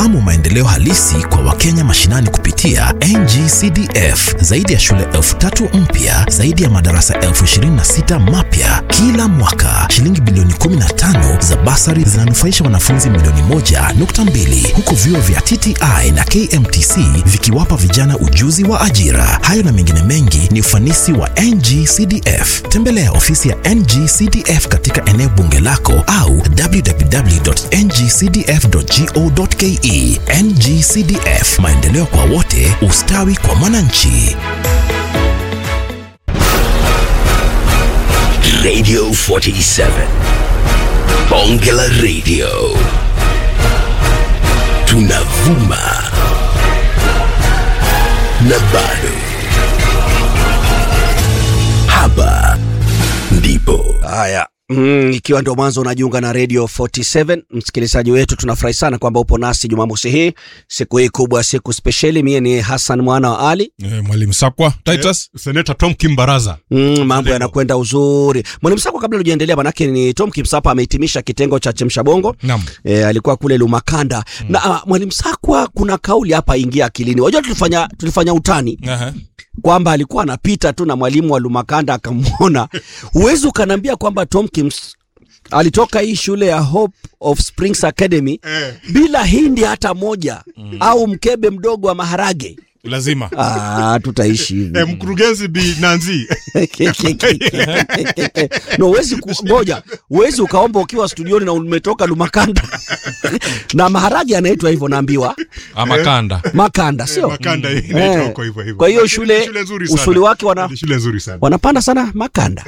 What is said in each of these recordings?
Fahamu maendeleo halisi kwa Wakenya mashinani kupitia NGCDF. Zaidi ya shule elfu tatu mpya, zaidi ya madarasa elfu ishirini na sita mapya kila mwaka. Shilingi bilioni 15 za basari zinanufaisha wanafunzi milioni moja nukta mbili huku vyuo vya TTI na KMTC vikiwapa vijana ujuzi wa ajira. Hayo na mengine mengi ni ufanisi wa NGCDF. Tembelea ofisi ya NGCDF katika eneo bunge lako au www.ngcdf.go.ke. NGCDF, maendeleo kwa wote, ustawi kwa mwananchi. Radio 47. Bonge la Radio. Tunavuma. Na bado. Hapa ndipo. Haya. Mm, ikiwa ndio mwanzo unajiunga na Radio 47 msikilizaji wetu, tunafurahi sana kwamba upo nasi Jumamosi hii, siku hii kubwa, siku spesheli. Mie ni Hassan mwana wa Ali. Eh, Mwalimu Sakwa Titus Seneta Tom Kimbaraza. Mm, mambo yanakwenda uzuri. Mwalimu Sako, kabla hujaendelea, manake ni Tom Kimsapa amehitimisha kitengo cha Chemsha Bongo. Naam. E, alikuwa kule Lumakanda na ah, Mwalimu Sakwa, kuna kauli hapa ingia akilini. Wajua tulifanya tulifanya utani Aha. kwamba alikuwa anapita tu na mwalimu wa Lumakanda akamwona. Huwezi ukaniambia kwamba Tom Kims alitoka hii shule ya Hope of Springs Academy bila hindi hata moja au mkebe mdogo wa maharage. Lazima. Ah, tutaishi hivi. Eh, mkurugenzi Bi Nanzi. no, huwezi ku- ngoja, huwezi ukaomba ukiwa studioni na umetoka Lumakanda na maharage yanaitwa hivyo, naambiwa Ama kanda. makanda, sio Makanda hii inaitwa Eh. huko hivyo hivyo. Kwa hiyo Ni shule, nzuri sana. usuli wake wana, Ni shule nzuri sana. wanapanda sana makanda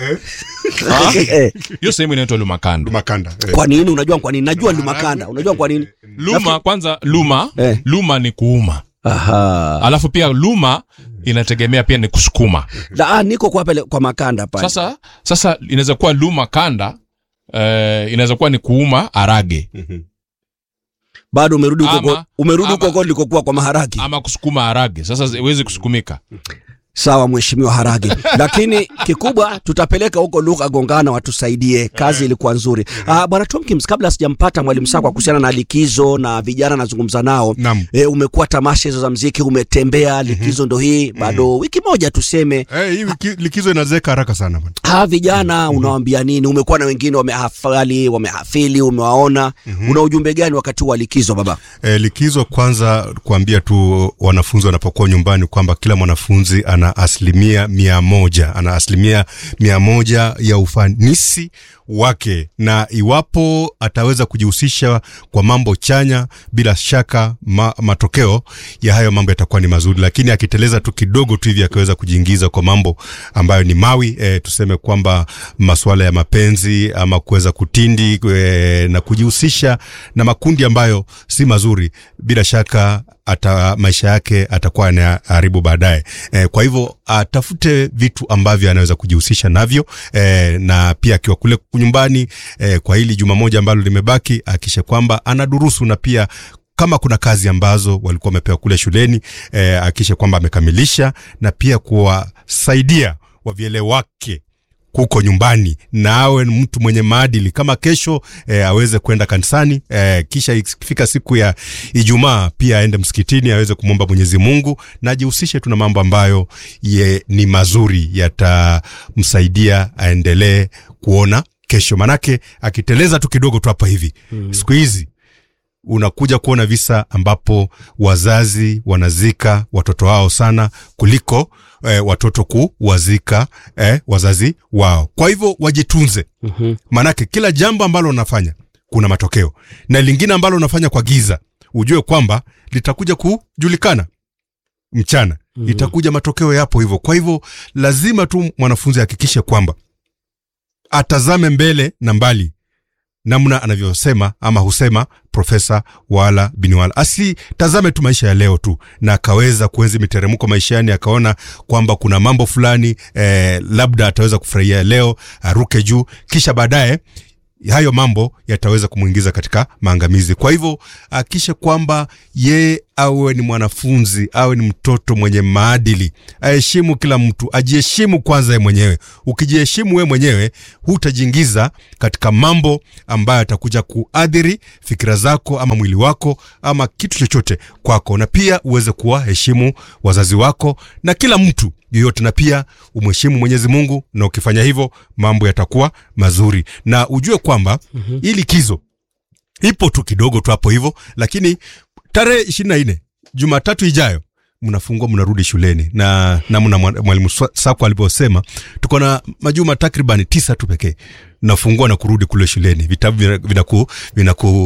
Eh, Hiyo sehemu inaitwa Lumakanda. Makanda. eh. kwa nini? Unajua kwa nini? Najua Lumakanda. Unajua kwa nini? Luma kwanza luma, Eh. luma ni kuuma. Aha. Alafu pia luma inategemea pia ni kusukuma. La, ah, niko kwa pale kwa makanda pale. Sasa sasa inaweza kuwa luma kanda eh, inaweza kuwa ni kuuma arage Bado umerudi huko Ama- umerudi ama- huko huko nilikokuwa kwa maharage. ama kusukuma arage. Sasa iwezi kusukumika. Sawa mheshimiwa Harage, lakini kikubwa tutapeleka huko lugha gongana watusaidie. Kazi ilikuwa nzuri. Ah, bwana Tomkins, kabla sijampata mwalimu Sakwa kuhusiana na likizo na vijana nazungumza nao Naam. e, umekuwa tamasha hizo za mziki, umetembea likizo, ndo hii bado wiki moja tuseme. Eh, hii wiki- likizo inazeka haraka sana bwana. Ha, vijana unawaambia nini? Umekuwa na wengine wamehafali, wamehafili, umewaona, una ujumbe gani wakati wa likizo baba? E, likizo kwanza kuambia tu wanafunzi wanapokuwa nyumbani kwamba kila mwanafunzi ana asilimia mia moja ana asilimia mia moja ya ufanisi wake, na iwapo ataweza kujihusisha kwa mambo chanya, bila shaka ma, matokeo ya hayo mambo yatakuwa ni mazuri, lakini akiteleza tu kidogo tu hivi akaweza kujiingiza kwa mambo ambayo ni mawi e, tuseme kwamba masuala ya mapenzi ama kuweza kutindi e, na kujihusisha na makundi ambayo si mazuri, bila shaka ata maisha yake atakuwa anaharibu baadaye. E, kwa hivyo atafute vitu ambavyo anaweza kujihusisha navyo e, na pia akiwa kule nyumbani e, kwa hili juma moja ambalo limebaki, akishe kwamba anadurusu na pia kama kuna kazi ambazo walikuwa wamepewa kule shuleni e, akishe kwamba amekamilisha na pia kuwasaidia wavyele wake kuko nyumbani na awe ni mtu mwenye maadili kama kesho e, aweze kwenda kanisani e, kisha ikifika siku ya Ijumaa pia aende msikitini aweze kumwomba Mwenyezi Mungu na ajihusishe tu na mambo ambayo ye, ni mazuri yatamsaidia aendelee kuona kesho, manake akiteleza tu kidogo tu hapa hivi mm. siku hizi unakuja kuona visa ambapo wazazi wanazika watoto wao sana kuliko eh, watoto kuwazika eh, wazazi wao. Kwa hivyo wajitunze, Mhm. maanake kila jambo ambalo unafanya kuna matokeo, na lingine ambalo unafanya kwa giza, ujue kwamba litakuja kujulikana mchana mm-hmm. itakuja matokeo yapo hivyo. Kwa hivyo lazima tu mwanafunzi ahakikishe kwamba atazame mbele na mbali namna anavyosema ama husema Profesa Wala Binwala, asitazame tu maisha ya leo tu, na akaweza kuenzi miteremko maishani, akaona kwamba kuna mambo fulani eh, labda ataweza kufurahia leo, aruke juu, kisha baadaye hayo mambo yataweza kumwingiza katika maangamizi. Kwa hivyo akishe kwamba yeye awe ni mwanafunzi awe ni mtoto mwenye maadili aheshimu kila mtu ajiheshimu kwanza ye mwenyewe ukijiheshimu we mwenyewe hutajiingiza katika mambo ambayo atakuja kuadhiri fikira zako ama mwili wako ama kitu chochote kwako na pia uweze kuwaheshimu wazazi wako na kila mtu yoyote na pia umheshimu mwenyezi mungu na ukifanya hivyo mambo yatakuwa mazuri na ujue kwamba mm-hmm. hii likizo ipo tu kidogo tu hapo hivyo lakini tarehe ishirini na nne jumatatu ijayo mnafungua mnarudi shuleni na namna mwa- mwalimu Swa- sako alivyosema tuko na majuma takriban tisa tu pekee nafungua na kurudi kule shuleni vitabu vina- vinaku vinaku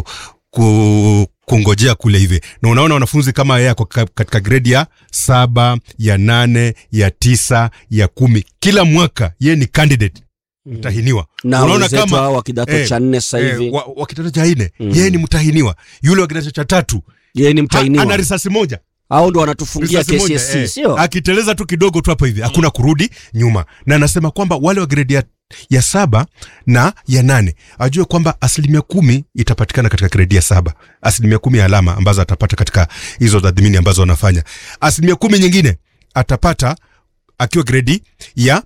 ku, kungojea kule hivi na unaona wanafunzi kama yeye ako ka- katika gredi ya saba ya nane ya tisa ya kumi kila mwaka yeye ni candidate mtahiniwa na wenzetu hao wa kidato cha nne sasa hivi eh, wa, wa kidato cha nne yeye ni mtahiniwa yule wa kidato cha tatu yeye ni ha, ana mtainiwa risasi moja au ndo wanatufungia Risasi moja, KCSE eh. sio akiteleza tu kidogo tu hapo hivi hakuna kurudi nyuma na anasema kwamba wale wa gredi ya, ya saba na ya nane ajue kwamba asilimia kumi itapatikana katika gredi ya saba asilimia kumi ya alama ambazo atapata katika hizo tathmini ambazo wanafanya asilimia kumi nyingine atapata akiwa gredi ya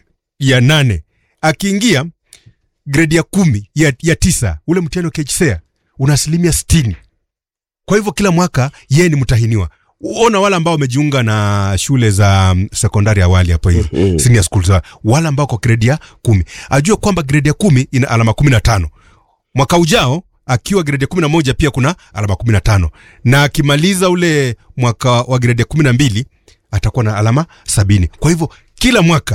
ya nane akiingia gredi ya kumi ya, ya tisa ule mtihani wa KCSE una asilimia sitini kwa hivyo kila mwaka yeye ni mtahiniwa ona wale ambao wamejiunga na shule za mm, sekondari awali hapo hivi mm-hmm. senior school za wale ambao kwa gredi ya kumi ajue kwamba gredi ya kumi ina alama kumi na tano mwaka ujao akiwa gredi ya kumi na moja pia kuna alama kumi na tano na akimaliza ule mwaka wa gredi ya kumi na mbili atakuwa na alama sabini kwa hivyo kila mwaka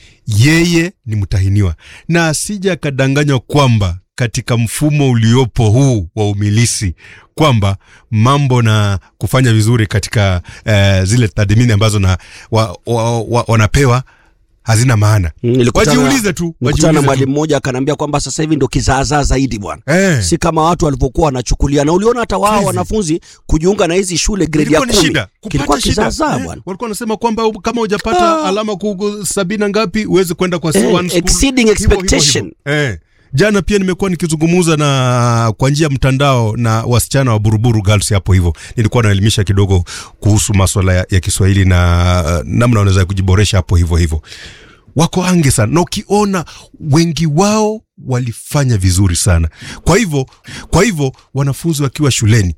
yeye ni mtahiniwa na asija akadanganywa kwamba katika mfumo uliopo huu wa umilisi kwamba mambo na kufanya vizuri katika eh, zile tathmini ambazo na wa, wa, wa, wanapewa hazina maana Mm, nilikutana- wajiulize tu Nikutana na wajiulize mwalimu tu. mmoja akaniambia kwamba sasa hivi ndo kizaazaa zaidi bwana Eh. si kama watu walivyokuwa wanachukulia na uliona hata wao Hizi. wanafunzi kujiunga na hizi shule gredi ya Ilikuwa ni kumi shida kilikuwa kupata shida kizaazaa Eh, bwana walikuwa wanasema kwamba u- kama hujapata alama kugu sabini na ngapi uweze kwenda kwa Eh, C1 school. exceeding Hivyo, hivyo, expectation. hivyo. Eh. jana pia nimekuwa nikizungumza na kwa njia ya mtandao na wasichana wa buruburu girls hapo hivyo nilikuwa naelimisha kidogo kuhusu maswala ya, ya kiswahili na uh, namna wanaweza kujiboresha hapo hivyo hivyo wako ange sana na ukiona wengi wao walifanya vizuri sana kwa hivyo kwa hivyo wanafunzi wakiwa shuleni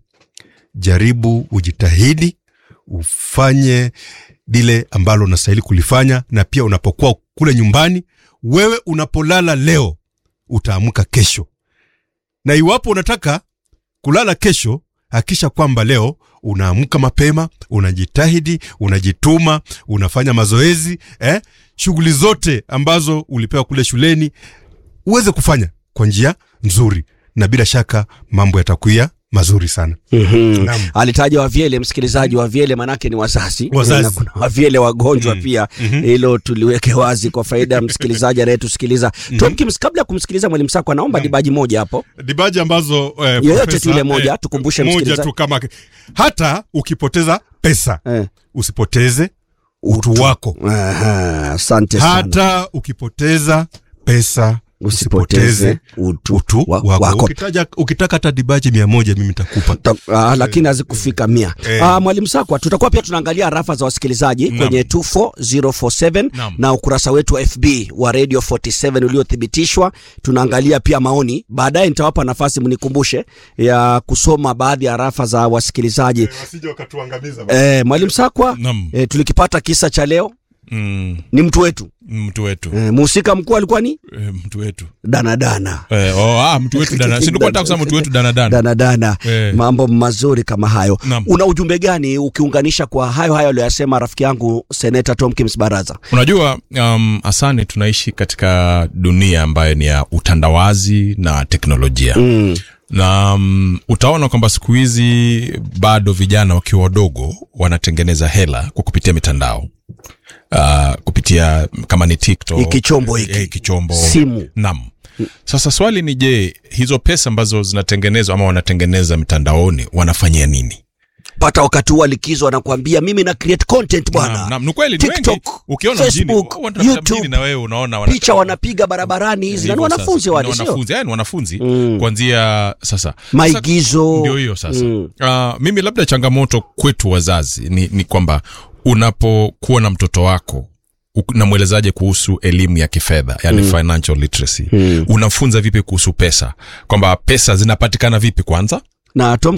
jaribu ujitahidi ufanye lile ambalo unastahili kulifanya na pia unapokuwa kule nyumbani wewe unapolala leo utaamka kesho na iwapo unataka kulala kesho hakisha kwamba leo unaamka mapema unajitahidi unajituma unafanya mazoezi eh? shughuli zote ambazo ulipewa kule shuleni uweze kufanya kwa njia nzuri na bila shaka mambo yatakuya mazuri sana Mhm. Naam. alitaja wavyele msikilizaji wavyele manake ni wazazi Wazazi. na kuna wavyele wagonjwa pia hilo tuliweke wazi kwa faida ya msikilizaji anayetusikiliza Tom Kims kabla ya kumsikiliza mwalimu sako anaomba dibaji moja hapo dibaji ambazo eh, Yoyote profesa, tu ile moja, tukumbushe moja msikilizaji. tu kama hata ukipoteza pesa eh. usipoteze utu wako Aha, asante sana hata ukipoteza pesa usipoteze utu, utu wa- wako, wako. Ukitaja, ukitaka hata dibaji mia moja mimi nitakupa Ta- ah, lakini hazikufika mia Eh. ah, mwalimu sakwa tutakuwa pia tunaangalia rafa za wasikilizaji kwenye 24047 Naam. na ukurasa wetu wa fb wa radio 47 uliothibitishwa tunaangalia pia maoni baadaye nitawapa nafasi mnikumbushe ya kusoma baadhi ya rafa za wasikilizaji wasije wakatuangamiza eh, mwalimu sakwa Naam. eh, tulikipata kisa cha leo Mm, ni mtu wetu mtu wetu eh, mhusika mkuu alikuwa ni eh, mtu wetu danadana eh, oh, ah, mtu wetu dana si nilikuwa nataka kusema mtu wetu danadana danadana Eh. mambo mazuri kama hayo Naam. una ujumbe gani ukiunganisha kwa hayo hayo aliyoyasema rafiki yangu seneta tom kims baraza unajua um, asani tunaishi katika dunia ambayo ni ya utandawazi na teknolojia mm. na um, utaona kwamba siku hizi bado vijana wakiwa wadogo wanatengeneza hela kwa kupitia mitandao uh, kupitia kama ni tiktok Hiki chombo hiki. eh, hiki chombo Simu. nam sasa swali ni je hizo pesa ambazo zinatengenezwa ama wanatengeneza mitandaoni wanafanyia nini pata wakati huu wa likizo anakuambia mimi na create content bwana Naam, naam, ni kweli ni wengi TikTok, ukiona mjini Facebook, watu wanapita YouTube, mjini na wewe unaona wana- picha wanapiga barabarani hizi na ni Hivyo sasa. wanafunzi Ni wale sio wanafunzi yani wanafunzi kuanzia sasa Maigizo. Sasa, ndio hiyo sasa Mm. Ah, mimi labda changamoto kwetu wazazi ni, ni kwamba unapokuwa na mtoto wako u- namwelezaje kuhusu elimu ya kifedha yani financial literacy unamfunza vipi kuhusu pesa kwamba pesa zinapatikana vipi kwanza na Tom